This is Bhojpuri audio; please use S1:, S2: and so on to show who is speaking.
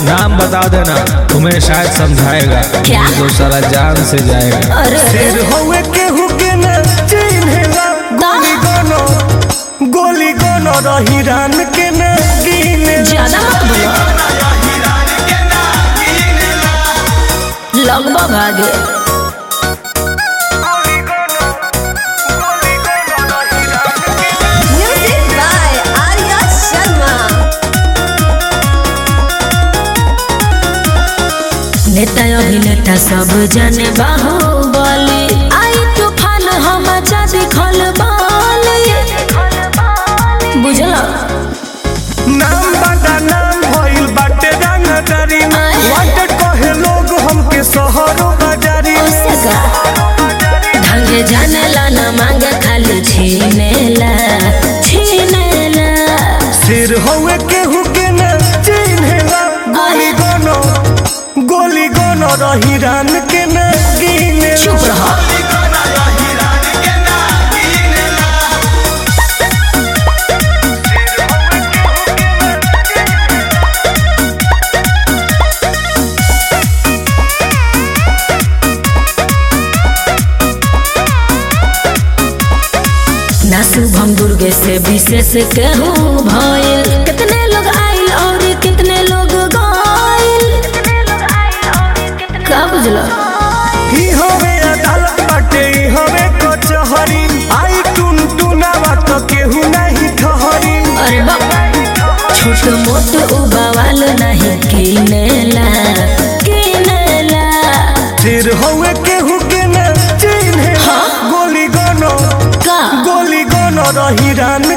S1: नाम बता देना तुम्हें शायद समझाएगा
S2: क्या?
S1: तो सारा जान से जाएगा
S2: अरे
S3: शेर होवे केहू के न चिन्हेला गोली गोनो गोली गोनो रही रान के न गिनेला
S2: ज्यादा मत बोलो लगभग आगे
S4: Music by Arya Sharma.
S2: नेता अभिनेता सब जने बाहुबली आई तूफान हम चाँदी खल बुझल
S3: नाम बड़ा नाम भइल बाटे रंगदारी में
S2: आय।
S3: वांटेड कहे लोग हमके शहरों बाजारी में
S2: उससे का ढंगे जाने ला न मांगे खाली छीनेला छीनेला
S3: शेर होवे केहू के न चिन्हेला गोली गोनो गोली गोनो रही रान के न गिनेला
S2: चुप रहो ना शुभम दुर्गे से विशेष कहूँ भइल कितने लोग आइल और कितने लोग गइल का बुझल
S3: ही होवे अदालत बाटे ही होवे कचहरी आई टुन टुनावा तो केहू नहीं ठहरी
S2: अरे बाप छोट मोट उबावाल नहीं किनेला किनेला
S3: शेर होवे केहू के न चिन्हे
S2: हाँ।
S3: गोली गोनो
S2: का
S3: गोली गोनो रही रान